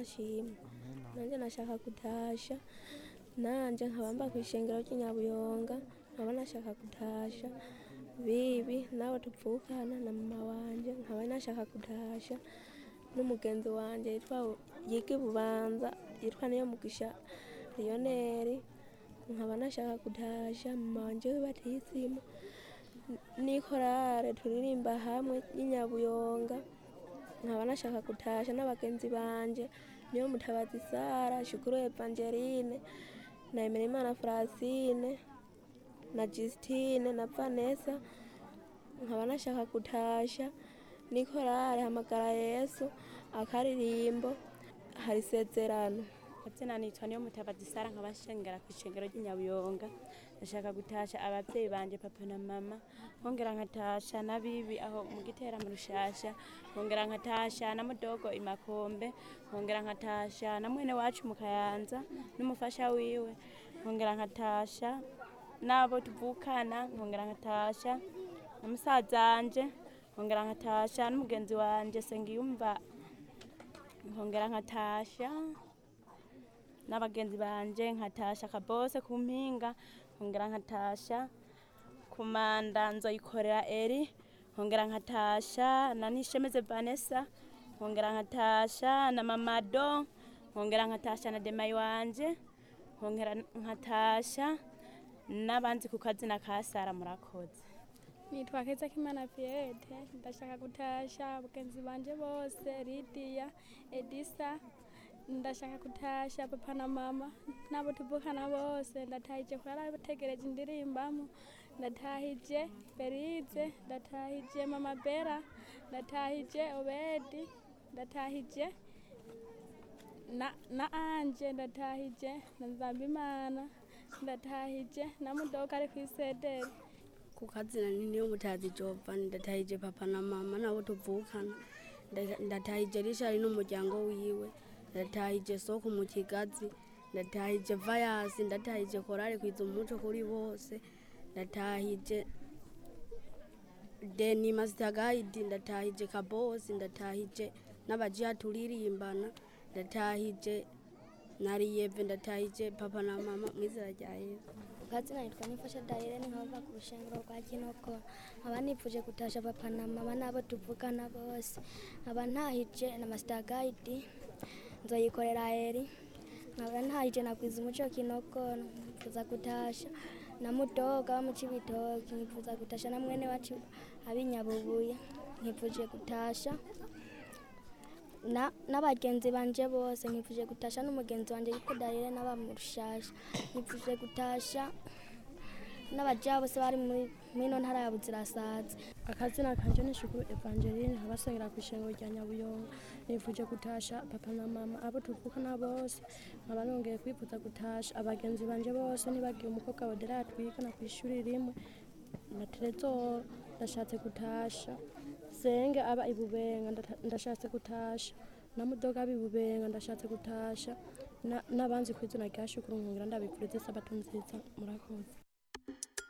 ashimwe nanjye nashaka gutasha nanjye nkaba mba ku ishengero ry'inyabuyonga nkaba nashaka gutasha bibi nawe tuvukana na mama wanje nkaba nashaka gutasha n'umugenzi wanje yitwa yiga ibubanza yitwa niyo mugisha lioneri nkaba nashaka gutasha mama wanje w'ibatisimu n'ikorale turirimba hamwe y'inyabuyonga nkaba nashaka gutasha n'abagenzi banje niyo mutabazi sara shukuru evangeline na emerimana francine na justine na vanessa nkaba nashaka gutasha n'ikorale hamagara yesu akaririmbo hari isezerano Katsina nitwa niyo mutabazi Sara nkabashengera ku ishengero ry'inyabuyonga ndashaka gutasha abavyeyi banje papa na mama nkongera nkatasha n'abibi aho mu gitera mu rushasha nkongera nkatasha na mudogo imakombe nkongera nkatasha na mwene wacu mu kayanza n'umufasha wiwe nkongera nkatasha n'abo tuvukana nkongera nkatasha na musazanje nkongera nkatasha n'umugenzi wanje sengiyumva nkongera nkatasha n'abagenzi banje nkatasha kabose ku mpinga nkongera nkatasha kumanda nzoyikorera eri nkongera nkatasha na nishemeze vanessa nkongera nkatasha na mamado nkongera nkatasha na demayi wanje nkongera nkatasha n'abanzi ku kazina ka sara murakoze nitwa keza kimana piyete ndashaka gutasha abagenzi banje bose lidiya edisa ndashaka gutasha papa na mama n'abo tuvukana bose ndatahije kurara bategereje indirimbamo ndatahije berize ndatahije mama bera ndatahije obedi ndatahije na, na anje ndatahije na nzambimana ndatahije na mudoka ari kw'isederi ku kazina ni niyo mutazi jova ndatahije papa na mama nabo tuvukana Nda- ndatahije rishari n'umuryango wiwe ndatahije soko mu kigazi ndatahije vayasi ndatahije korari kwiza umuco kuri bose ndatahije deni masitagayidi ndatahije kabosi ndatahije n'abajiya turirimbana ndatahije nariyeve ndatahije papa na mama mwizera rya yesu ukazina nitwa nifasha dayirene nkava ku rushengero rwa kinoko nkaba nipfuje gutasha papa na mama n'abo tuvugana bose nkaba ntahije na masitagayidi nzoyikorera eri nkaba ntahije nakwiza umuco kinoko nkifuza gutasha na mudoga wo mu cibitoki nkifuza gutasha na mwene wacu abinyabubuye nkifuje gutasha na- n'abagenzi banje bose nkifuje gutasha n'umugenzi wanje yitwa darire n'aba mu rushasha nkifuje gutasha n'abaja bose bari muri ino ntara ya buzirasazi akazina kanje ni shukuru evangeline nkabasengera ku ishengero rya nyabuyonga nifuje gutasha papa na mama abo tuvukana bose nkaba nongeye kwifuza gutasha abagenzi banje bose nibagiye umukobwa wa dera twigana ku ishuri rimwe na terezoro ndashatse gutasha senge aba ibubenga ndata- ndashatse gutasha na mudoga aba ibubenga ndashatse gutasha na- n'abanzi ku izina rya shukuru nkongera ndabifuriza isabato nziza murakoze